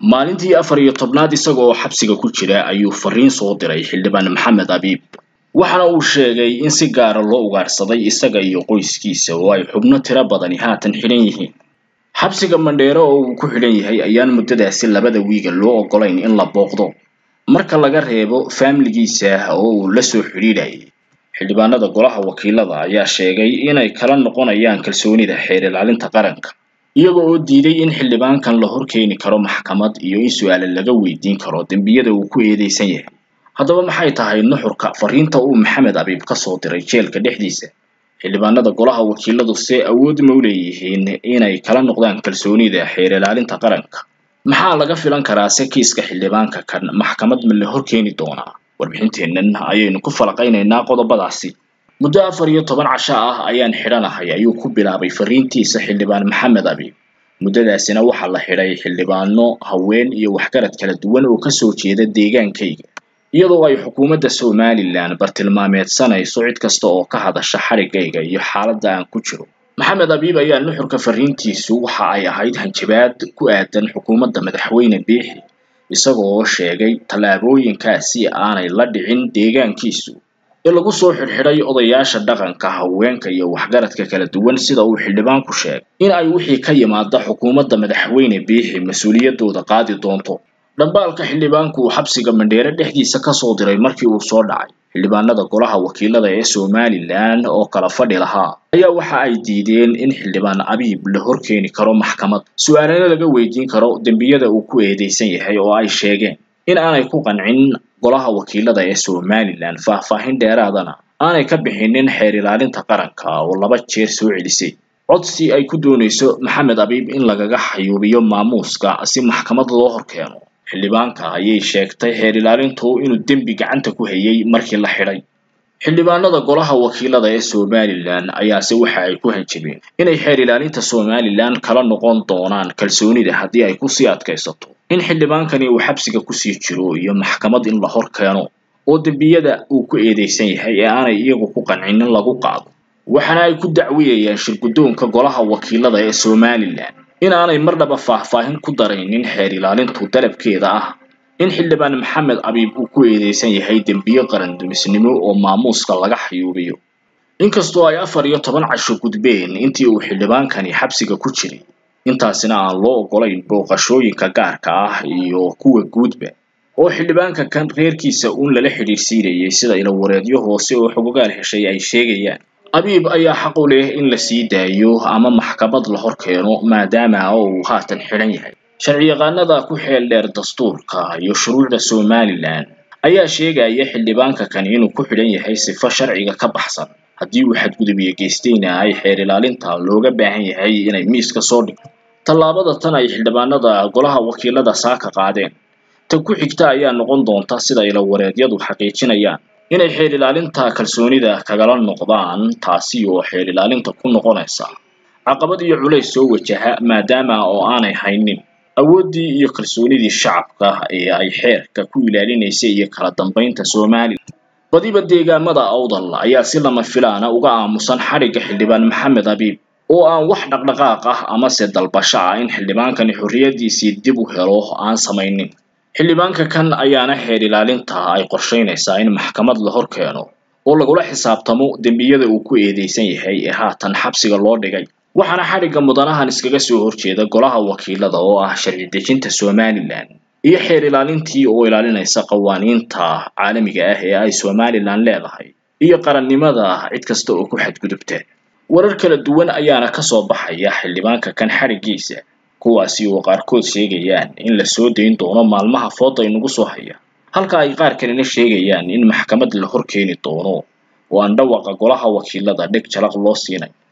maalintii afar iyo tobnaad isaga oo xabsiga ku jira ayuu fariin soo diray xildhibaan maxamed abiib waxaana uu sheegay in si gaara loo ugaadhsaday isaga iyo qoyskiisa oo ay xubno tiro badani haatan xidhan yihiin xabsiga mandheero oo uu ku xidhan yahay ayaan muddadaasi labada wiiga loo oggolayn in la booqdo marka laga reebo faamiligiisa oo uu la soo xidhiidhayay xildhibaanada golaha wakiilada ayaa sheegay inay kala noqonayaan kalsoonida xeer ilaalinta qaranka iyaga oo diiday in xildhibaankan la horkeeni karo maxkamad iyo in su-aale laga weydiin karo dembiyada uu ku eedeysan yahay haddaba maxay tahay nuxurka fariinta uu maxamed abiib ka soo diray jeelka dhexdiisa xildhibaanada golaha wakiiladu see awood ma u leeyihiin inay kala noqdaan kalsoonida xeer ilaalinta qaranka maxaa laga filan karaa se kiiska xildhibaanka kan maxkamad ma la horkeeni doonaa warbixinteennan ayaynu ku falaqaynaynaa qodobadaasi muddo afar iyo toban casho ah ayaan xidhanahay ayuu ku bilaabay fariintiisa xildhibaan maxamed abiib muddadaasina waxaa la xidhay xildhibaano haween iyo waxgarad kala duwan oo kasoo jeeda deegaankayga iyadoo ay xukuumadda somalilan bartilmaameedsanayso cid kasta oo ka hadasha xadhiggayga iyo xaaladda aan ku jiro maxamed abiib ayaa nuxurka fariintiisu waxa ay ahayd hanjabaad ku aadan xukuumadda madaxweyne biixi isagoo sheegay tallaabooyinkaasi aanay la dhicin deegaankiisu ee lagu soo xidhxidhay odayaasha dhaqanka haweenka iyo waxgaradka kala duwan sida uu xildhibaanku sheegay in ay wixii ka yimaada xukuumadda madaxweyne biixi mas-uuliyaddooda qaadi doonto dhambaalka xildhibaanku uu xabsiga mandheere dhexdiisa kasoo diray markii uu soo dhacay xildhibaanada golaha wakiilada ee somalilan oo kala fadhi lahaa ayaa waxa ay diideen in xildhibaan abiib la horkeeni karo maxkamad su-aalana laga weydiin karo dembiyada uu ku eedeysan yahay oo ay sheegeen in aanay ku qancin golaha wakiilada ee somalilan faahfaahin dheeraadana aanay ka bixinin xeer ilaalinta qaranka oo laba jeer soo celisay codsi ay ku doonayso maxamed abiib in lagaga xayuubiyo maamuuska si maxkamad loo horkeeno xildhibaanka ayay sheegtay xeer ilaalintu inuu dembi gacanta ku hayay markii la xidhay xildhibaanada golaha wakiilada ee somalilan ayaase waxa ay ku hanjabeen inay xeer ilaalinta somalilan kala noqon doonaan kalsoonida haddii ay kusii adkaysato in xildhibaankani uu xabsiga kusii jiro iyo maxkamad in la hor keeno oo dembiyada uu ku eedeysan yahay ee aanay iyagu ku qancinin lagu qaado waxaana ay ku dacwiyayaan shirguddoonka golaha wakiilada ee somalilan in aanay marnaba faahfaahin ku daraynin xeer ilaalintu dalabkeeda ah in xildhibaan maxamed abiib uu ku eedeysan yahay dembiyo qaran dumisnimo oo maamuuska laga xayuubiyo inkastoo ay afar iyo toban casho gudbeen intii uu xildhibaankani xabsiga ku jiray intaasina aan loo oggolayn booqashooyinka gaarka ah iyo kuwa guudba oo xildhibaanka kan reerkiisa uun lala xidhiirsiinayay sida ilawareedyo hoose oo xogogaal heshay ay sheegayaan abiib ayaa xaq u leh in la sii daayo ama maxkamad la hor keeno maadaama uu haatan xidhan yahay sharciyaqaanada ku xeel dheer dastuurka iyo shuruucda somalilan ayaa sheegaya xildhibaanka kan inuu ku xidhan yahay sifo sharciga ka baxsan haddii uu xadgudubiye geystayna ay xeer ilaalinta looga baahan yahay inay miiska soo dhigto tallaabada tan ay xildhibaanada golaha wakiilada saaka qaadeen tan ku xigta ayaa noqon doonta sida ilawareedyadu xaqiijinayaan inay xeer ilaalinta kalsoonida kagala noqdaan taasi oo xeer ilaalinta ku noqonaysa caqabad iyo culays soo wajaha maadaama oo aanay haynin awooddii iyo kalsoonidii shacabka ee ay xeerka ku ilaalinaysay iyo kala dambaynta somalilan badiba deegaamada awdal ayaa si lama filaana uga aamusan xadhigga xildhibaan maxamed abiib oo aan wax dhaqdhaqaaq ah amase dalbasho ah in xildhibaankani xorriyaddiisii dib u helo aan samaynin xildhibaanka kan ayaana xeer ilaalinta ay qorshaynaysaa in maxkamad la hor keeno oo lagula xisaabtamo dembiyada uu ku eedeysan yahay ee haatan xabsiga loo dhigay waxaana xadhigga mudanahan iskaga soo horjeeda golaha wakiilada oo ah sharci dejinta somalilan iyo xeer ilaalintii oo ilaalinaysa qawaaniinta caalamiga ah ee ay somalilan leedahay iyo qarannimada cid kasta oo ku xadgudubta warar kala duwan ayaana kasoo baxaya xildhibaanka kan xadhiggiisa kuwaasi oo qaarkood sheegayaan in la soo dayn doono maalmaha fooda inagu soo haya halka ay qaar kalena sheegayaan in maxkamad la hor keeni doono oo aan dhawaqa golaha wakiilada dheg jalaq loo siinay